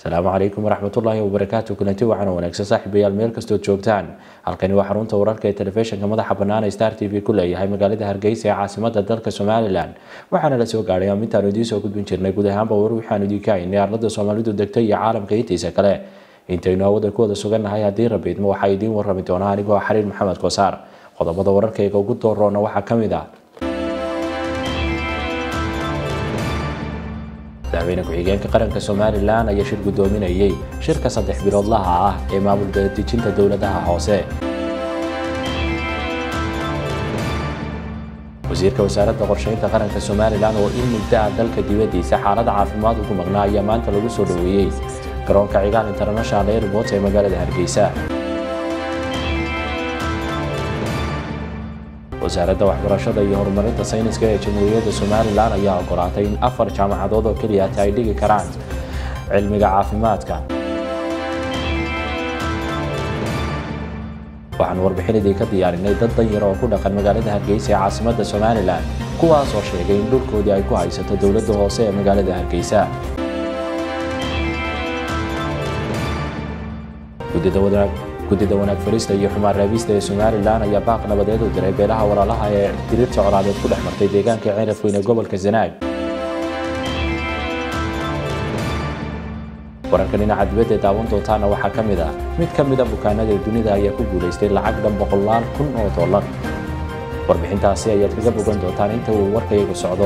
asalaamu calaykum waraxmatullaahi wabarakaatu kulanti wacan wanaagsan saaxiibayaal meel kastood joogtaan halkani waa xarunta wararka ee telefishinka madaxa bannaan ee star t v ku leeyahay magaalada hargeysa ee caasimada dalka somalilan waxaana la soo gaadhay amintaanu idiin soo gudbin jirnay guud ahaanba war waxaanu idiinka haynay arlada soomaalidu degtay iyo caalamka intiisa kale intaynu hawada ku wada sugannahay haddii rabiidma waxaa idiin warrami doonaa anigoo xariir maxamed kosaar qodobada wararkayga ugu dooroona waxaa ka mid ah madaxweyne ku-xigeenka qaranka somalilan ayaa shir guddoominayay shirka saddex biloodlaha ah ee maamul dejinta dowladaha hoose wasiirka wasaaradda qorsheynta qaranka somalilan oo in muddo ah dalka dibadiisa xaalada caafimaad ugu maqnaa ayaa maanta lagu soo dhoweeyey garoonka cigaal international airport ee magaalada hargeysa wasaaradda waxbarashada iyo horumarinta sayniska ee jamhuuriyadda somalilan ayaa ogolaatay in afar jaamacadood oo keliyata ay dhigi karaan cilmiga caafimaadka waxaan warbixinadii ka diyaarinay dad danyar oo ku dhaqan magaalada hargeysa ee caasimadda somalilan kuwaas oo sheegay in dhulkoodii ay ku haysato dowladda hoose ee magaalada hargeysa guddida wanaag farista iyo xumaan raabista ee somalilan ayaa baaq nabadeed u diray beelaha walaalaha ee diriirta colaadeed ku dhex martay deegaanka ceerafweyn ee gobolka zanaag wararka dhinaca dibadda ee daawan doontaana waxaa ka mid ah mid ka mida bukaanada dunida ayaa ku guulaystay lacag dhan boqolaal kun oo dollar warbixintaasi ayaad kaga bogan doontaan inta uu warkayagu socdo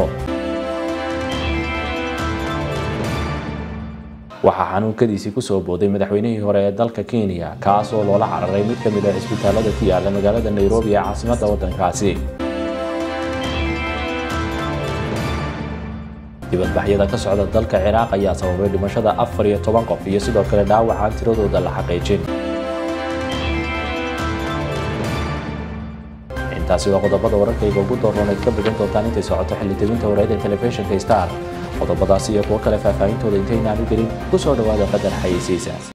waxaa xanuunkadiisii kusoo booday madaxweynihii hore ee dalka kenya kaas oo loola cararay mid ka mid ah cisbitaalada ku yaala magaalada nairobi ee caasimadda waddankaasi dibadbaxyada ka socda dalka ciraaq ayaa sababay dhimashada afar iyo toban qof iyo sidoo kale dhaawacaan tiradooda la xaqiijin intaasi waa qodobada wararkayga ugu dooroonayd ka bogan doontaan intay socoto xilli debinta wareed ee telefishinka star qodobadaasi iyo kuwo kale faahfaahintooda intaynaan u gelin ku soo dhowaada qadar xayeysiisa